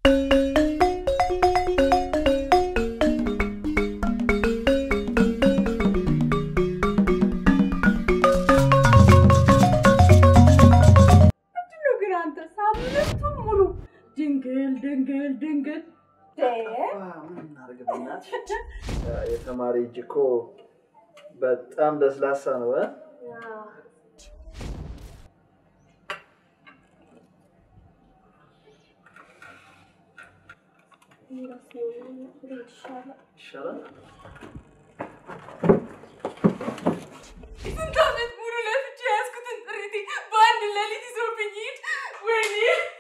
ምንድነው ግን አንተ ሳምንቱን ሙሉ ድንግል ድንግል ድንግል የተማሪ እጅ እኮ በጣም ለስላሳ ነው። እ? ይሻላል። ስንት ዓመት ሙሉ ለፍቼ ያዝኩትን ጥሪቴ በአንድ ሌሊት ይዞብኝ ሂድ። ወይኔ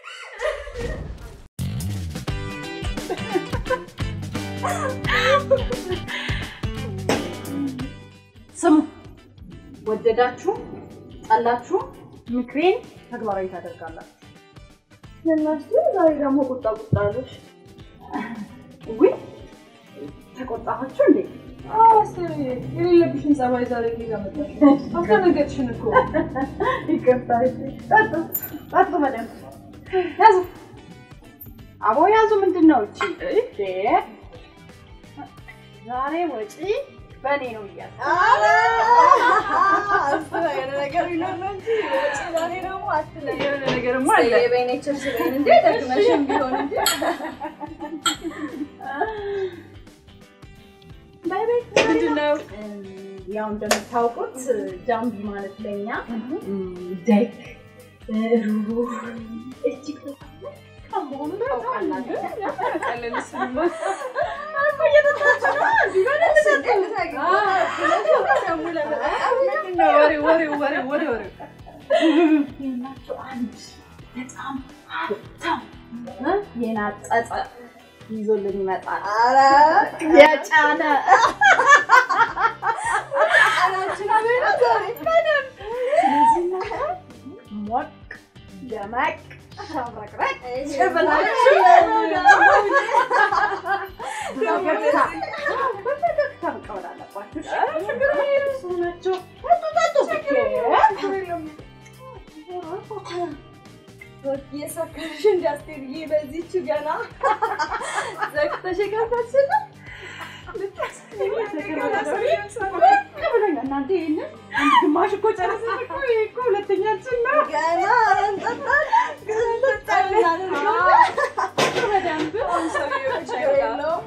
ስሙ፣ ወደዳችሁ ጠላችሁ ምክሬን ተግባራዊ ታደርጋላችሁ። እናቴ ዛሬ ደግሞ ቁጣ ቁጣ አለሽ። ውይ ተቆጣኋችሁ እንዴ? አስር የሌለብሽን ጸባይ ዛሬ ጌዛ መጣሽ። አስደነገጥሽን እኮ። ይቅርታ። እሺ፣ ጠጡ ጠጡ፣ በደንብ ያዙ። አቦ ያዙ። ምንድን ነው እቺ? እሺ፣ ዛሬ ወጪ በእኔ ነው እያለ የሆነ ነገር ቢኖር ነው እንጂ ወጪ ዛሬ ደግሞ አትለኝ። የሆነ ነገርማ አለ። የበይኔቸር ስበይን እንዴ ደግመሽም ቢሆን እንጂ ምንድን ነው? ያው እንደምታውቁት ጃምቢ ማለት ለኛ ደግ ሩሩ እጅግ በጣም መሆኑ ታውቃላችሁ። እኮ እየጠጣችሁ ነው። እዚህ ጋር ወሬ ወሬ ወሬ ወሬ ወሬ የላቸው አንድ በጣም ሀብታም እ የናጠጠ ይዞልን ይመጣል። የጫነ ስለዚህ እናንተ ሞቅ ደመቅ ሸብረቅረቅ ብላችሁ በፈገግታ በፈገግታ መቀበል አለባችሁ። እሺ? እሱ ናቸው። ጠጡ ጠጡ። የሰከርሽ እንዳትሄጂ በዚህች ገና ዘግተሽ የከፈትሽ ነው። ብሎኛል። እናንተ ይሄንን አንድ ግማሽ እኮ ጨረስን እኮ ይሄ እኮ ሁለተኛችን ነው። ገና እንጠጣለን በደንብ ችግር የለውም።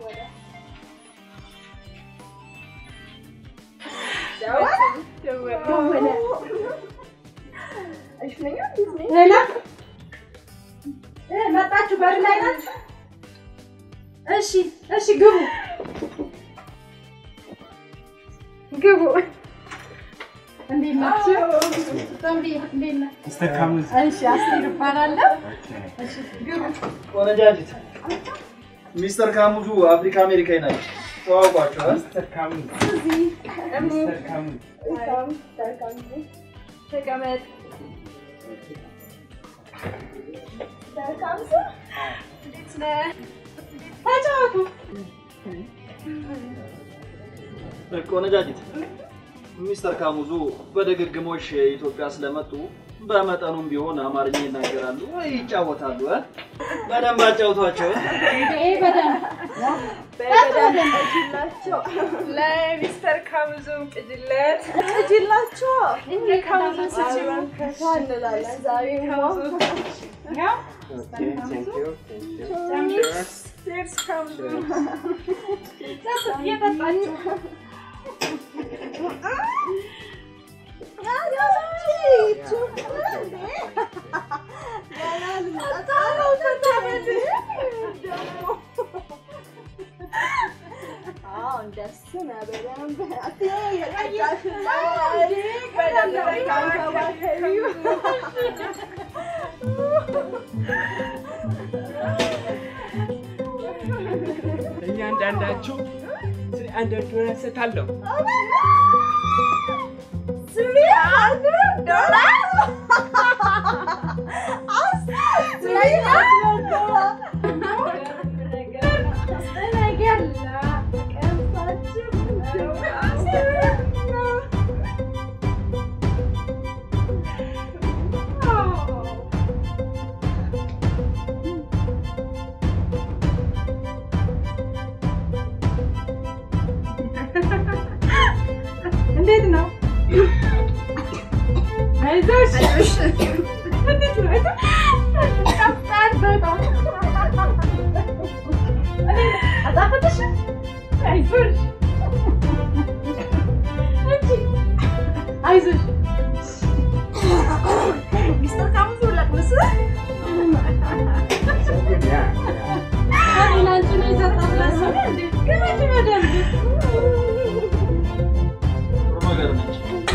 ደወለ። እሺ ነኝ እንዴት ነኝ? ሌላ እ መጣችሁ በር ላይ ናችሁ? እሺ እሺ ግቡ ግቡ። እንዴት ናችሁ? ተምሪ እንዴት ነህ? ሚስተር ካሙዝ እሺ አስቴር እባላለሁ። እሺ ግቡ። ቆነጃጅት ሚስተር ካሙዙ አፍሪካ አሜሪካዊ ናቸው። ተዋውቋቸው። እ? ሚስተር ካሙዝ ሚስተር ካሙዝ መልካም መልካም ተቀመጥ። መልካም ሰው እንዴት ነህ? ተጫወቱ። ቆነጃጅት ሚስተር ካሙዙ በድግግሞሽ ኢትዮጵያ ስለመጡ በመጠኑም ቢሆን አማርኛ ይናገራሉ ወይ ይጫወታሉ። እ? በደንብ አጫውቷቸው። እ? ይሄ በደንብ በደንብ እጅላቸው ለሚስተር ካሙዙም ቅጅለት እጅላቸው ካሙዙ ስጭው አብረን ፈታ እንላለን ዛሬ ያው ሴርስ ካሙዙ እየጠጣችሁ እንደሱ ነው በደንብ የቀጫሽ በደንብ ተንከባከቢው። እያንዳንዳችሁ ስለ አንድ ዶላር እሰጣለሁ። ስሚ አንድ ዶላር ስሚ አንድ ዶላር አይዞሽ አይዞሽ እንዴት ነው አይዞሽ ቀፍጣን በጣም አጣፈጥሽ አይዞሽ እንጂ አይዞሽ ሚስተር ካሙዙ ለቅምስ እኔ ላንቺ ነው የሰጠሁት ለእሱ እንዴ ግመች በደንብ ጥሩ ነገር ነች።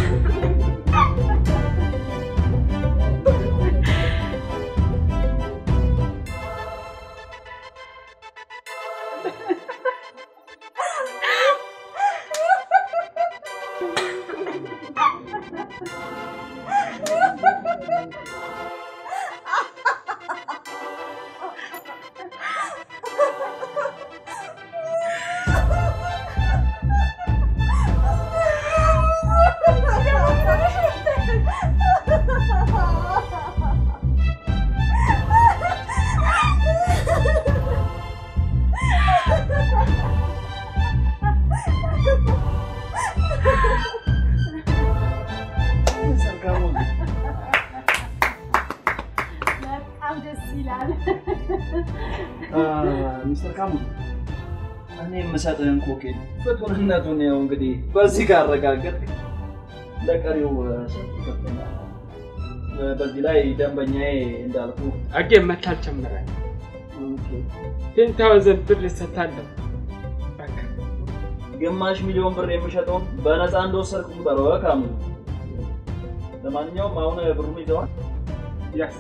ሚስተር ካሙዙ በጣም ደስ ይላል። አ፣ ሚስተር ካሙዙ እኔ የምሰጥህን ኮኬን ፍቱንነቱን ያው እንግዲህ በዚህ ካረጋገጥ ለቀሪው እ፣ ሰጥ ይከፍለኛል። እ፣ በዚህ ላይ ደንበኛዬ እንዳልኩ አጌ መታል ጀምራል። ቴን ታውዘንድ ብር እሰጣለሁ። በቃ ግማሽ ሚሊዮን ብር የሚሸጠውን በነፃ እንደወሰድኩ ቁጠረው እ፣ ካሙዙ። ለማንኛውም አሁን ብሩን ይዘዋል። ያስ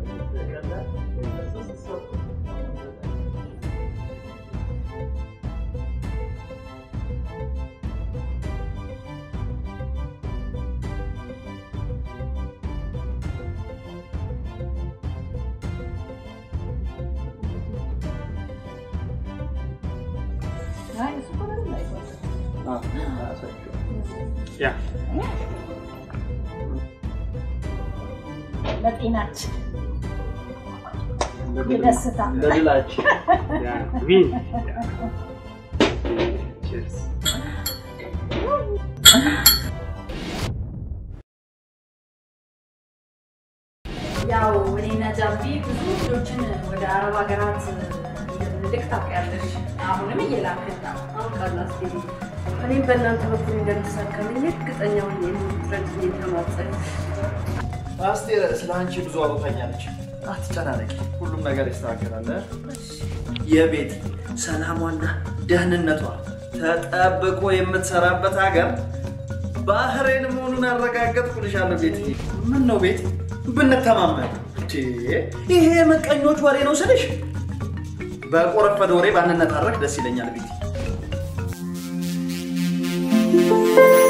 አይ እሱ እኮ ምንም አይጎዳም። አ፣ አያሳችሁም። ያ ለጤናችን የደስታ ለድላችን ያ ዊን ቺርስ ያው እኔና ጃቢ ብዙ ልጆችን ወደ አረብ ሀገራት ልክ ታውቂያለሽ። አሁንም እየላክን ነው። አሁን ቃላስ እኔም በእናንተ በኩል እንደምሳካልኝ እርግጠኛ ሆኜ የምትረጅኝ ተማጸን አስቴር ስለ አንቺ ብዙ አውርታኛለች። አትጨናነቂ፣ ሁሉም ነገር ይስተካከላል። የቤት ሰላሟና ደህንነቷ ተጠብቆ የምትሰራበት ሀገር ባህሬን መሆኑን አረጋገጥኩልሻለሁ። ቤት ምን ነው ቤት ብንተማመን እንዴ! ይሄ ምቀኞች ወሬ ነው ስልሽ በቆረፈደ ወሬ ባንነታረክ ደስ ይለኛል ቤት